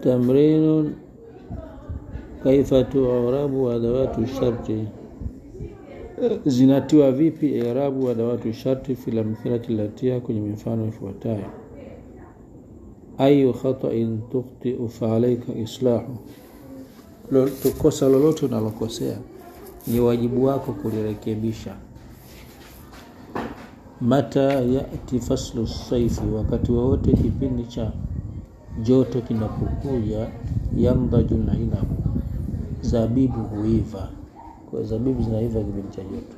تمرين كيف تعرب أدوات الشرط zinatiwa vipi irabu adawatu sharti fi lamthilati latia kwenye mifano ifuatayo ayu khatain tukhtiu faalaika islahu kosa lolote unalokosea ni wajibu wako kulirekebisha mata yati faslu saifi wakati wowote kipindi cha joto kinapokuja yamdaju na inabu zabibu huiva kwa zabibu zinaiva kipindi cha joto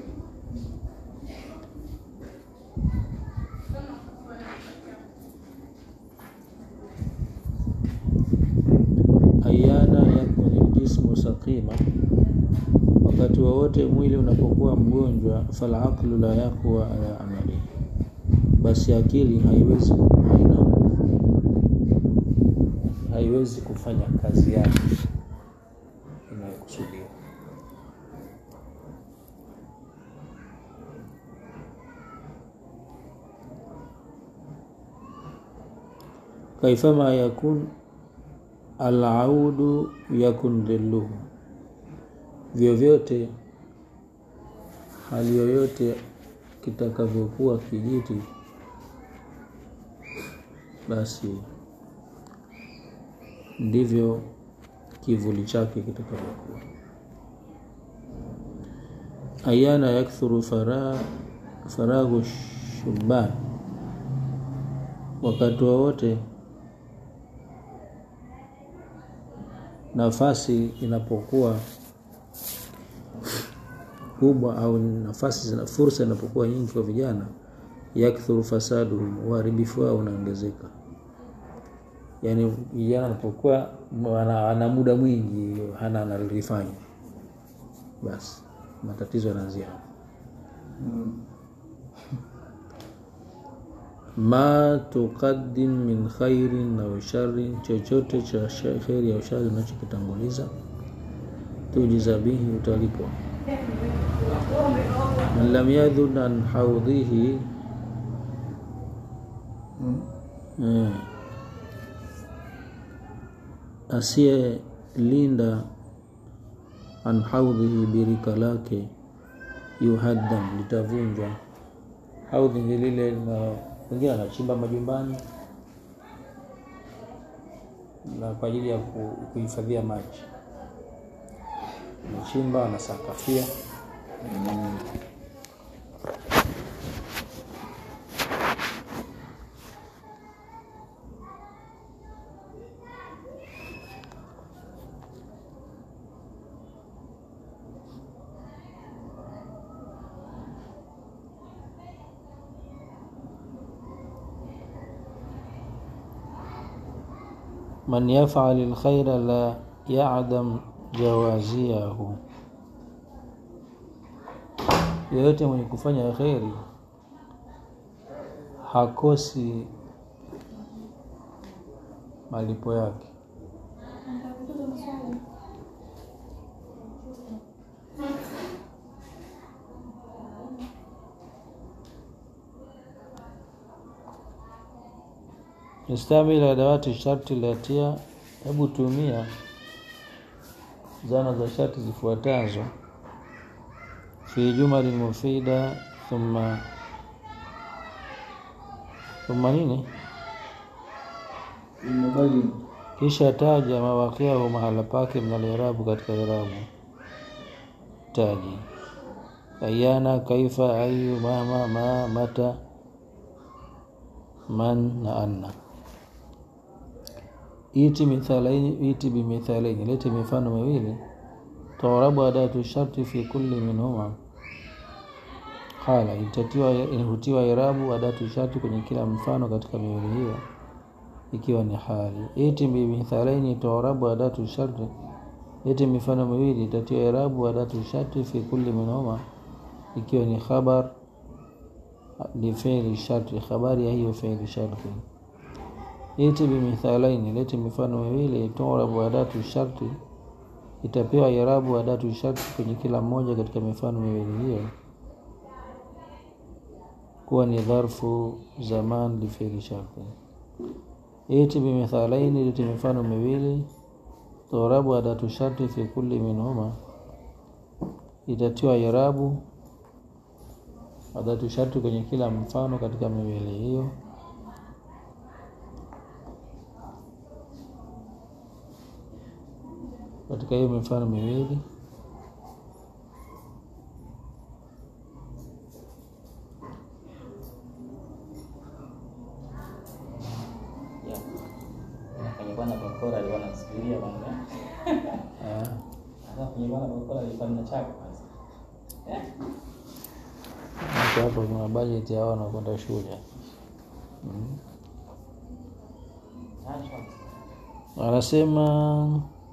ayana yakuni ljismu saqima wakati wowote mwili unapokuwa mgonjwa falaqlu la yaqwa ala amali basi akili haiwezi haina haiwezi kufanya kazi yake inayokusudiwa kaifama yakun alaudu yakun dhilluhu vyovyote hali yoyote kitakavyokuwa kijiti basi ndivyo kivuli chake kitakavyokuwa ayana yakthuru fara, faraghu shuban wakati wowote nafasi inapokuwa kubwa au nafasi zina fursa inapokuwa nyingi kwa vijana yakthuru fasadu uharibifu wao unaongezeka yaani vijana anapokuwa ana, ana muda mwingi hana analifanya basi matatizo yanaanzia hapo ma tuqaddim min khairin au sharrin, chochote cha kheri au shari unachokitanguliza, tujiza bihi, utalipwa. Man lam yadhun an haudhihi eh, asiyelinda an haudhihi, birika lake, yuhaddam, litavunjwa. Haudhi ni lile na wengine anachimba majumbani na kwa ajili ya kuhifadhia maji, anachimba anasakafia. man yafal lkhaira la yadam jawaziahu, yoyote mwenye kufanya kheri hakosi malipo yake. Istamil adawati sharti latia, hebu tumia zana za sharti zifuatazo: fi jumali mufida, thumma thumma nini, kisha taja mawaqiahu, mahala pake, mna lirabu, katika irabu taji ayana, kaifa, ayu, mama, ma, mata, man na anna iti mithalaini, iti bimithalaini, lete mifano miwili. Turabu adatu sharti fi kulli minhuma. Qala, itatiwa inahutiwa irabu adatu sharti kwenye kila mfano katika miwili hiyo, ikiwa ni hali. Iti bimithalaini, turabu adatu sharti, lete mifano miwili, itatiwa irabu adatu sharti fi kulli minhuma, ikiwa ni khabar li fi'li sharti, khabari ya hiyo fi'li sharti iti bimithalaini, lete mifano miwili. Turabu adatu sharti, itapewa irabu adatu sharti kwenye kila mmoja katika mifano miwili hiyo kuwa ni dharfu zaman li fi'li sharti. iti bimithalaini liti mifano miwili turabu adatu sharti fi kulli minhuma itatiwa irabu adatu sharti kwenye kila mfano katika miwili hiyo katika hiyo mifano miwili Ya. Kwenye bwana bakora alikuwa anasubiria kwanza. ah, Sasa kwenye bwana bakora alikuwa na chako kwanza. Eh? hapo hapo kuna bajeti yao wanakwenda shule mm. Acha. anasema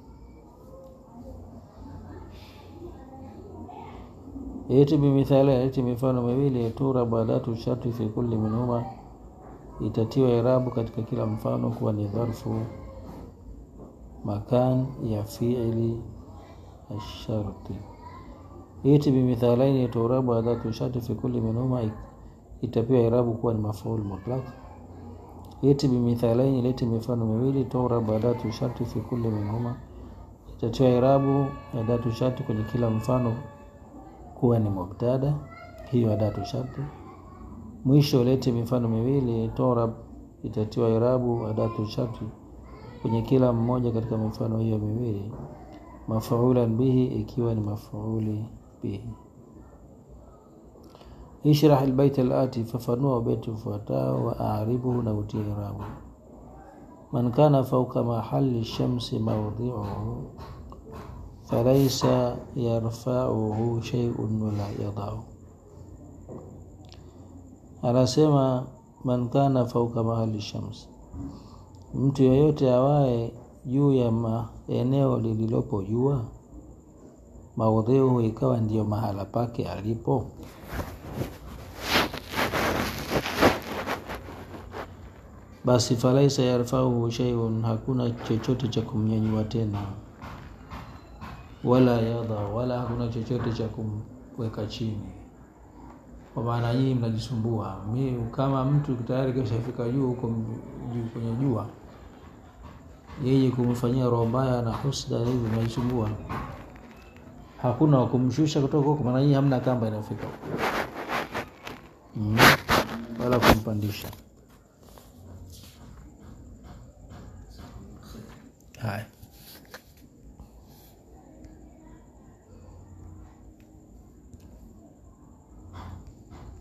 iti bimithali iti mifano miwili tura badatu sharti fi kulli minhuma itatiwa irabu katika kila mfano kuwa ni dharfu makan ya fiili asharti iti bimithalaini turabu adatu sharti fi kulli minhuma itapewa irabu kuwa ni mafaul mutlaq iti bimithalaini leti mifano miwili turabu adatu sharti fi kulli minhuma itatiwa irabu adatu sharti kwenye kila mfano kuwa ni mubtada hiyo adatu sharti mwisho lete mifano miwili torab itatiwa irabu adatu sharti kwenye kila mmoja katika mifano hiyo miwili mafuulan bihi ikiwa ni mafuuli bihi ishrah albayt alati fafanua beti ufuatao wa aaribuhu na utie irabu man kana fauka mahali shamsi mawdhiuhu falaisa yarfauhu sheiun wala yadau anasema man kana fauka mahali shams mtu yoyote awaye juu ya ma, eneo lililopo jua maudhiuhu ikawa ndiyo mahala pake alipo basi falaisa yarfauhu sheiun hakuna chochote cha kumnyanyua tena wala yadha wala hakuna chochote cha kumweka chini kwa maana nyinyi mnajisumbua mi kama mtu tayari kishafika juu huko juu kwenye jua yeye kumfanyia roho mbaya na husda hivi mnajisumbua hakuna wa kumshusha kutoka huko maana nyinyi hamna kamba inafika huko mm. wala kumpandisha haya